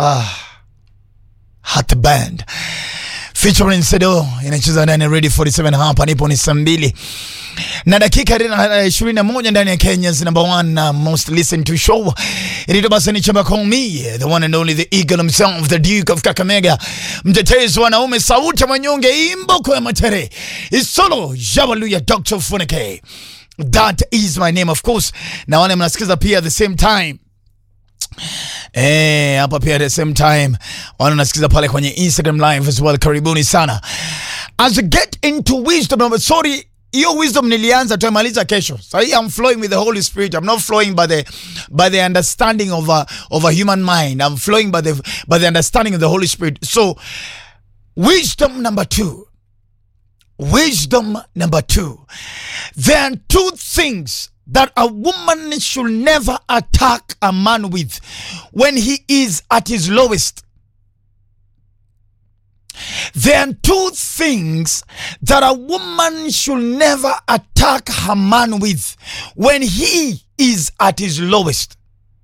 Ah, Hot Band featuring Sedo inacheza ndani ya Radio 47 hapa nipo ni saa mbili na dakika ishirini na moja ndani ya Kenya's number one uh, most listened to show inaitwa basi ni chamba call me the one and only the eagle himself the duke of Kakamega mtetezi wa wanaume sauti ya manyonge imboko ya matere isolo jabaluya Dr. Funike that is my name of course na wale mnasikiza pia at the same time Eh, hapa pia at the same time wana nasikiza pale kwenye Instagram live as well. Karibuni sana. As we get into wisdom, sorry hiyo wisdom nilianza tuemaliza kesho. So I'm flowing with the Holy Spirit. I'm not flowing by the by the understanding of a of a human mind. I'm flowing by the by the understanding of the Holy Spirit. So wisdom number 2. Wisdom number 2. There are two things that a woman should never attack a man with when he is at his lowest. There are two things that a woman should never attack her man with when he is at his lowest.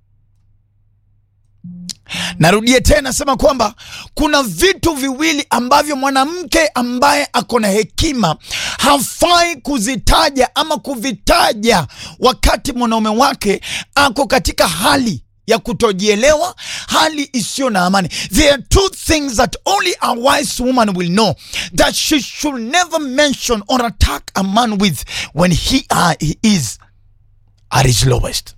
Narudia tena sema kwamba kuna vitu viwili ambavyo mwanamke ambaye ako na hekima hafai kuzitaja ama kuvitaja wakati mwanaume wake ako katika hali ya kutojielewa, hali isiyo na amani. There are two things that only a wise woman will know that she should never mention or attack a man with when he, uh, he is at his lowest.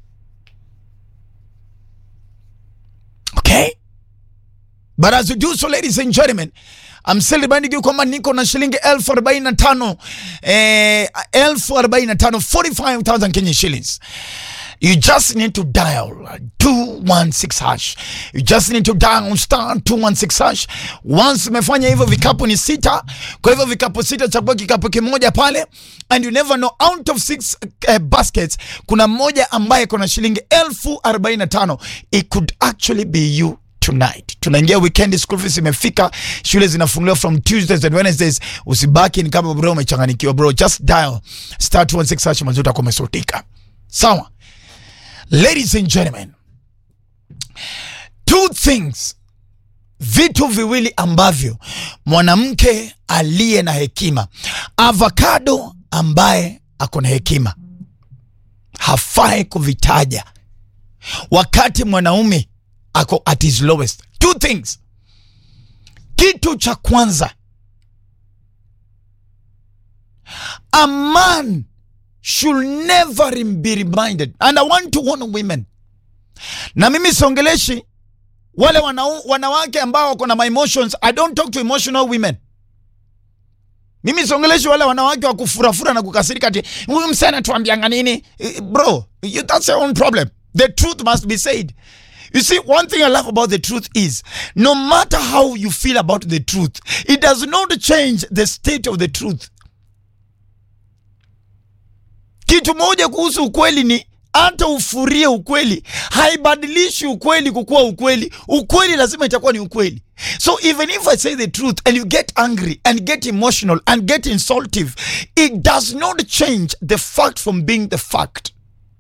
Okay? But as you do so, ladies and gentlemen, I'm still reminding you kwamba niko na shilingi elfu arobaini na tano eh, elfu arobaini na tano 45,000 Kenyan shillings. You just need to dial 216 hash. You just need to dial star 216 hash. Once umefanya hivyo, vikapu ni sita. Kwa hivyo vikapu sita, chagua kikapu kimoja pale, and you never know, out of six uh, baskets kuna mmoja ambaye kuna shilingi elfu arobaini na tano. It could actually be you tonight. Tunaingia weekend, school fees imefika, shule zinafunguliwa from Tuesdays and Wednesdays. Usibaki ni kama bro umechanganikiwa bro, just dial star 216 hash, mazuta kumesotika. Sawa. Ladies and gentlemen, two things, vitu viwili ambavyo mwanamke aliye na hekima, avocado ambaye ako na hekima hafai kuvitaja wakati mwanaume ako at his lowest. Two things. Kitu cha kwanza, a man should never be reminded and I want to warn women, na mimi siongeleshi wale wanau, wanawake ambao wako na my emotions. I don't talk to emotional women. Mimi siongeleshi wale wanawake wa kufurafura na kukasirika ati huyu msana tuambianga nini bro, you, that's your own problem. The truth must be said. You see, one thing I love about the truth is no matter how you feel about the truth, it does not change the state of the truth. Kitu moja kuhusu ukweli ni hata ufurie ukweli haibadilishi ukweli kukuwa ukweli. Ukweli lazima itakuwa ni ukweli. So even if I say the truth and you get angry and get emotional and get insultive, it does not change the fact from being the fact.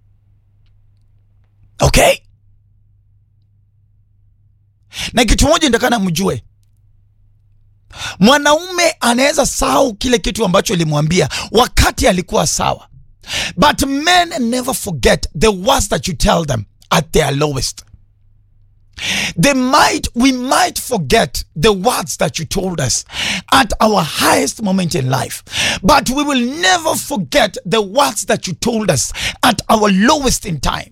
Okay? Na kitu moja nitakana mjue, mwanaume anaweza sahau kile kitu ambacho alimwambia wakati alikuwa sawa. But men never forget the words that you tell them at their lowest. They might, we might forget the words that you told us at our highest moment in life, but we will never forget the words that you told us at our lowest in time.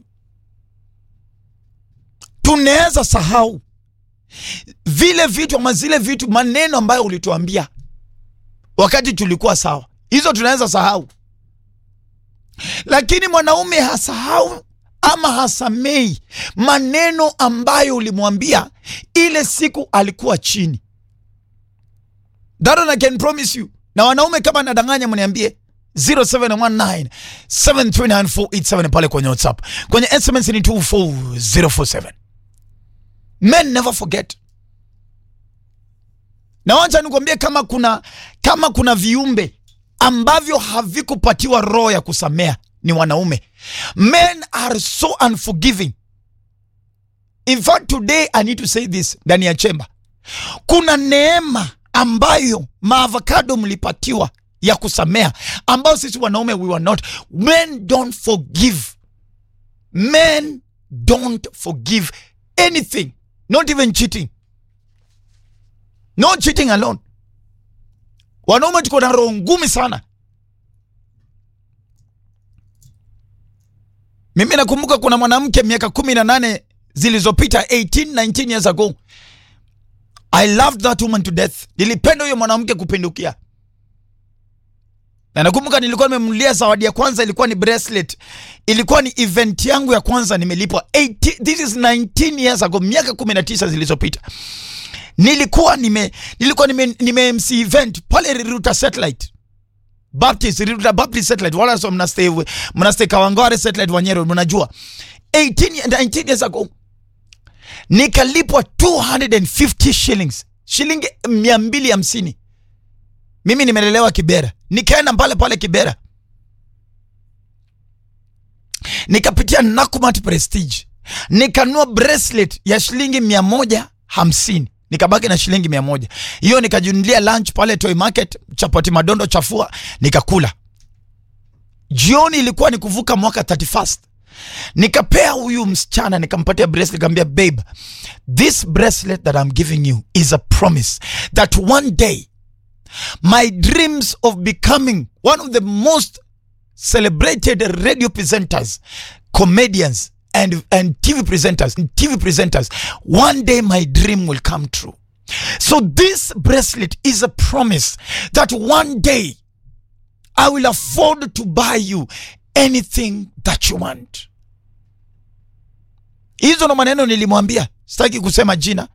Tunaweza sahau vile vitu ama zile vitu, maneno ambayo ulituambia wakati tulikuwa sawa, hizo tunaweza sahau lakini mwanaume hasahau ama hasamei maneno ambayo ulimwambia ile siku alikuwa chini. That one I can promise you. Na wanaume kama nadanganya, mniambie 0719 729 pale kwenye WhatsApp, kwenye SMS ni 24047. Men never forget. Na wacha nikwambie, kama kuna kama kuna viumbe ambavyo havikupatiwa roho ya kusamea ni wanaume. Men are so unforgiving. in fact today i need to say this ndani ya chemba kuna neema ambayo maavocado mlipatiwa ya kusamea ambayo sisi wanaume we were not men don't forgive men don't forgive anything not even cheating not cheating alone wanaume tuko na roho ngumi sana mimi nakumbuka kuna mwanamke miaka kumi na nane zilizopita 18 19 years ago i loved that woman to death nilipenda huyo mwanamke kupindukia na nakumbuka nilikuwa nimemnulia zawadi ya kwanza ilikuwa ni bracelet ilikuwa ni event yangu ya kwanza nimelipwa 18 this is 19 years ago miaka 19 zilizopita nilikuwa nime nilikuwa nime, nime MC event pale Riruta Satellite Baptist Riruta Baptist Satellite wala so mnastay mnastay Kawangware Satellite Wanyero mnajua 18 19 years ago nikalipwa 250 shillings shilingi 250 mimi nimelelewa Kibera nikaenda pale pale Kibera nikapitia Nakumatt Prestige nikanua bracelet ya shilingi mia moja hamsini nikabaki na shilingi mia moja hiyo nikajunulia lunch pale Toy Market chapati madondo chafua nikakula jioni ilikuwa ni kuvuka mwaka 31st nikapea huyu msichana nikampatia bracelet nikamwambia babe this bracelet that I'm giving you is a promise that one day my dreams of becoming one of the most celebrated radio presenters comedians and, and TV presenters, TV presenters, one day my dream will come true. So this bracelet is a promise that one day I will afford to buy you anything that you want. Hizo ndo maneno nilimwambia, sitaki kusema jina.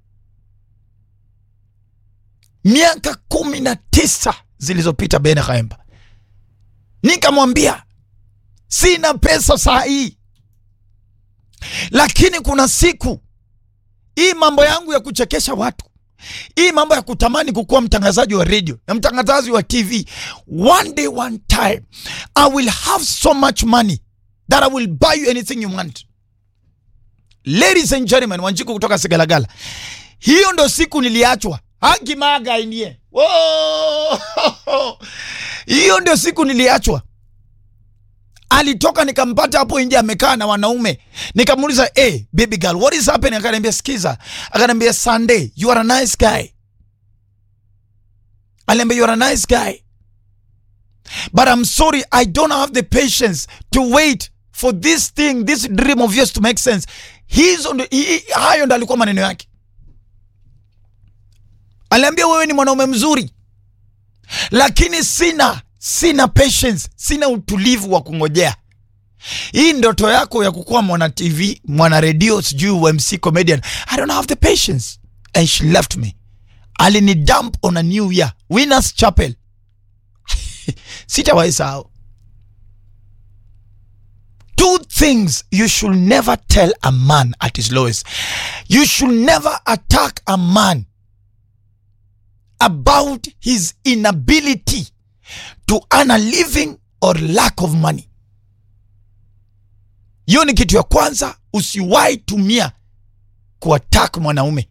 Miaka kumi na tisa zilizopita Bene Khaemba, nikamwambia sina pesa saa hii lakini kuna siku hii mambo yangu ya kuchekesha watu, hii mambo ya kutamani kukuwa mtangazaji wa radio na mtangazaji wa TV, one day one time I will have so much money that I will buy you anything you want. Ladies and gentlemen, Wanjiku kutoka Segalagala, hiyo ndo siku niliachwa hakimaga indie. Hiyo ndio siku niliachwa alitoka nikampata hapo nje amekaa na wanaume nikamuuliza hey, baby girl what is happening akaniambia skiza akaniambia sunday you are a nice guy aliambia you are a nice guy but i'm sorry i don't have the patience to wait for this thing this dream of yours to make sense hizo ndo hayo ndo alikuwa maneno yake aliambia wewe ni mwanaume mzuri lakini sina sina patience, sina utulivu wa kungojea. Hii ndoto yako ya kukuwa mwana TV, mwana redio, sijui UMC comedian, I don't have the patience. And she left me. Alini dump on a new year, Winners Chapel. Sitawahi sahau. Two things you should never tell a man at his lowest. You should never attack a man about his inability to earn a living or lack of money. Hiyo ni kitu ya kwanza, usiwahi tumia kuattack mwanaume.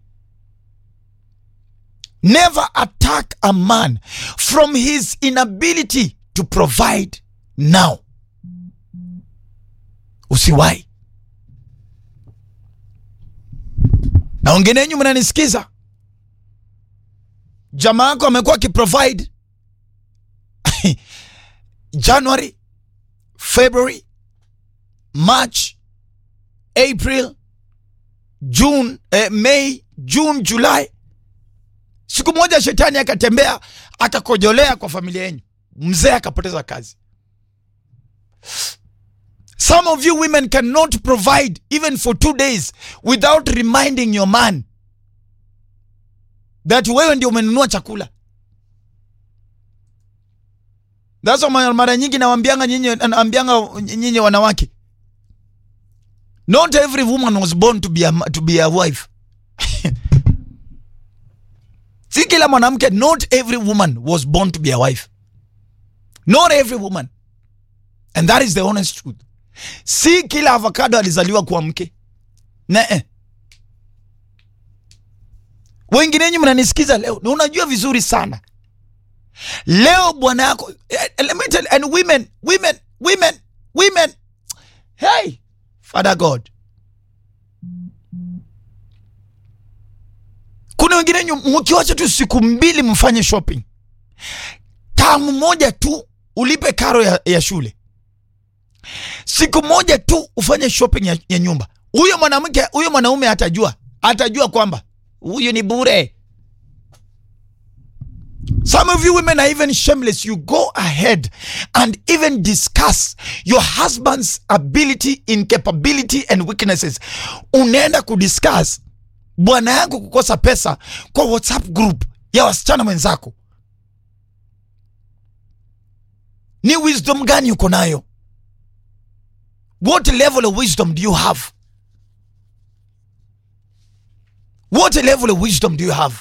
Never attack a man from his inability to provide now. Usiwahi. Na wengine wenyu mnanisikiza, jamaa yako amekuwa akiprovide January, February, March, April, June, eh, May, June, July. Siku moja shetani akatembea akakojolea kwa familia yenu, mzee akapoteza kazi. Some of you women cannot provide even for two days without reminding your man that wewe ndio umenunua chakula. That's why mara nyingi nawambianga nyinyi naambianga nyinyi wanawake. Not every woman was born to be a, to be a wife. Si kila mwanamke, not every woman was born to be a wife. Not every woman. And that is the honest truth. Si kila avocado alizaliwa kuwa mke. Nee. wengine wenyu mnanisikiza leo na unajua vizuri sana leo bwana yako eh, let me tell and women women women women hey father god kuna wengine wenyu mkiwacha tu siku mbili mfanye shopping tamu moja tu ulipe karo ya, ya shule siku moja tu ufanye shopping ya, ya nyumba huyo mwanamke huyo mwanaume atajua atajua kwamba huyu ni bure Some of you women are even shameless. You go ahead and even discuss your husband's ability, incapability and weaknesses. Unaenda kudiscuss bwana yangu kukosa pesa kwa WhatsApp group ya wasichana wenzako. Ni wisdom gani uko nayo? What level of wisdom do you have? What level of wisdom do you have?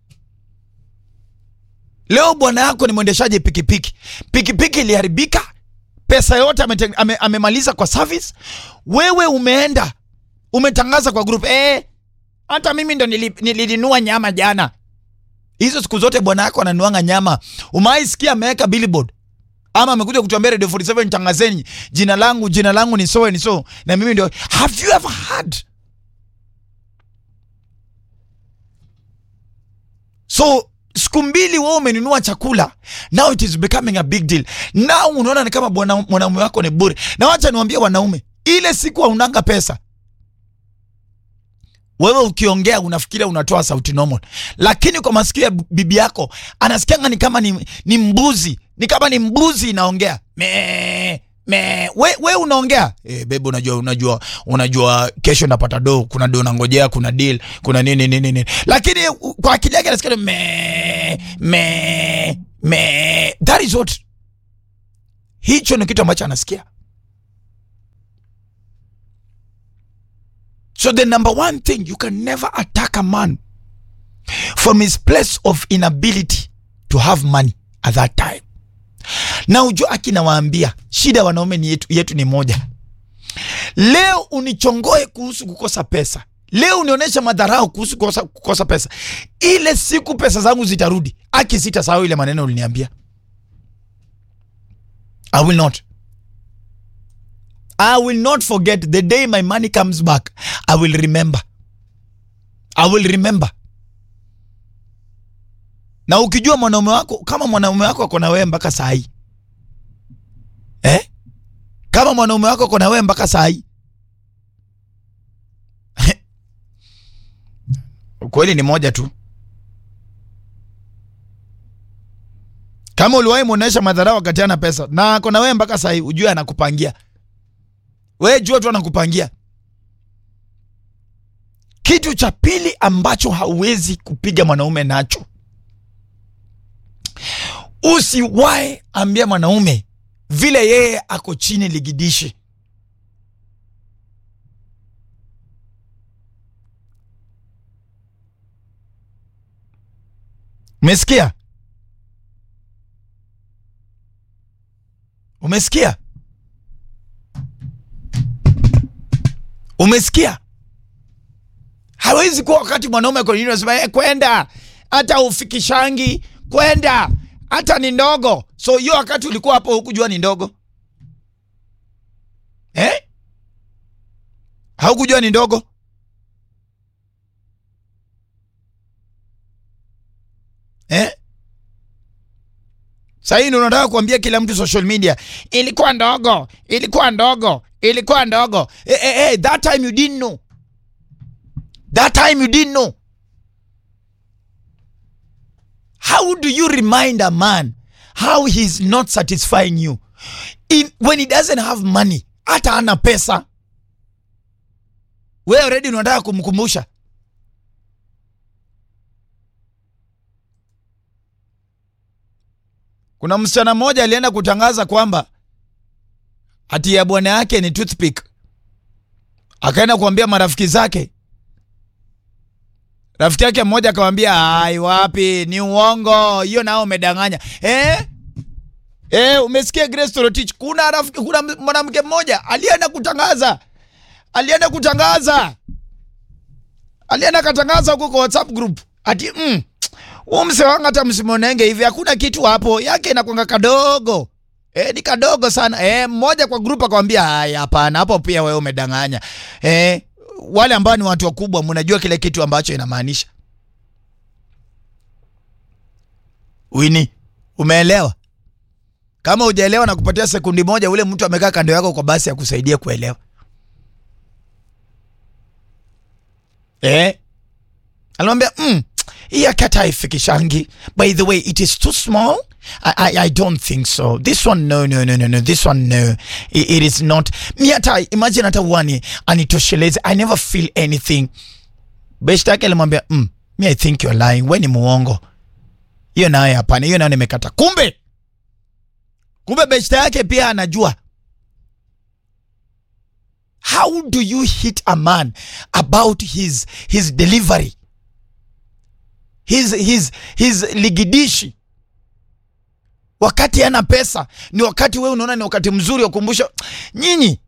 Leo bwana yako ni mwendeshaji pikipiki, pikipiki iliharibika, pesa yote amete- ame, amemaliza kwa service. Wewe umeenda umetangaza kwa group eh, hata mimi ndo nili- nilinunua nyama jana. Hizo siku zote bwana yako ananuanga nyama, umaisikia ameweka billboard ama amekuja kutuambia Radio 47 tangazeni jina langu jina langu ni so and so na mimi ndio. Have you ever heard so siku mbili wewe umenunua chakula now it is becoming a big deal now unaona ni kama bwana mwanaume wako ni bure na wacha niwaambie wanaume ile siku haunanga pesa wewe ukiongea unafikiria unatoa sauti normal lakini kwa masikio ya bibi yako anasikianga ni kama ni, ni mbuzi ni kama ni mbuzi inaongea me me we, we unaongea e, bebe unajua unajua unajua kesho napata do kuna do nangojea kuna deal kuna nini nini nini lakini u- kwa akili yake anasikia me me me that is what hicho ni kitu ambacho anasikia So the number one thing you can never attack a man from his place of inability to have money at that time. Na ujua akinawaambia shida ya wanaume ni yetu, yetu ni moja. Leo unichongoe kuhusu kukosa pesa, leo unionyesha madharau kuhusu kukosa, kukosa pesa. Ile siku pesa zangu zitarudi, aki sitasahau ile maneno uliniambia. I will not. I will not forget the day my money comes back. I will remember. I will remember. Na ukijua mwanaume wako kama mwanaume wako ako na wewe mpaka saa hii eh? Kama mwanaume wako ako na wewe mpaka saa hii ukweli ni moja tu. Kama uliwahi muonesha madharau wakati ana pesa na ako na wewe mpaka saa hii, ujue anakupangia we jua tu anakupangia. Kitu cha pili ambacho hauwezi kupiga mwanaume nacho, usiwahi ambia mwanaume vile yeye ako chini ligidishi. Umesikia? Umesikia? Umesikia? Hawezi kuwa wakati mwanaume kwa nini unasema eh, kwenda hata ufikishangi kwenda hata ni ndogo. So hiyo wakati ulikuwa hapo hukujua ni ndogo eh? Haukujua ni ndogo eh? Sasa hii ndio unataka kuambia kila mtu social media ilikuwa ndogo, ilikuwa ndogo, ilikuwa ndogo. Eh, eh, eh, that time you didn't know. That time you didn't know. How do you remind a man how he's not satisfying you in when he doesn't have money, hata ana pesa? Wewe already unataka kumkumbusha Kuna msichana mmoja alienda kutangaza kwamba hati ya bwana yake ni toothpick. Akaenda kuambia marafiki zake. Rafiki yake mmoja akamwambia, "Ai, wapi, ni uongo. Hiyo nao umedanganya." Eh? Eh, umesikia Grace Torotich? Kuna rafiki, kuna mwanamke mmoja alienda kutangaza. Alienda kutangaza. Alienda katangaza huko kwa WhatsApp group. ati mm, huyu mse wangu hata msimonenge hivi, hakuna kitu hapo, yake inakwanga kadogo E, ni kadogo sana e, mmoja kwa grupu akamwambia haya, hapana, hapo pia wewe umedanganya. E, wale ambao ni watu wakubwa, mnajua kile kitu ambacho inamaanisha. Wini, umeelewa? Kama hujaelewa na kupatia sekundi moja, ule mtu amekaa kando yako kwa basi akusaidia kuelewa. Eh? Alimwambia mm, hii akata haifikishangi. By the way, it is too small. I, I, I don't think so. This one no no no no no. This one no. It, it is not. Mi hata imagine hata uani anitosheleze. I never feel anything. Beshta yake alimwambia mm, me I think you're lying. We ni muongo. Hiyo nayo hapana. Hiyo nayo nimekata. Kumbe kumbe beshta yake pia anajua. How do you hit a man about his his delivery? His his his ligidishi wakati ana pesa ni wakati wewe unaona ni wakati mzuri wa kukumbusha nyinyi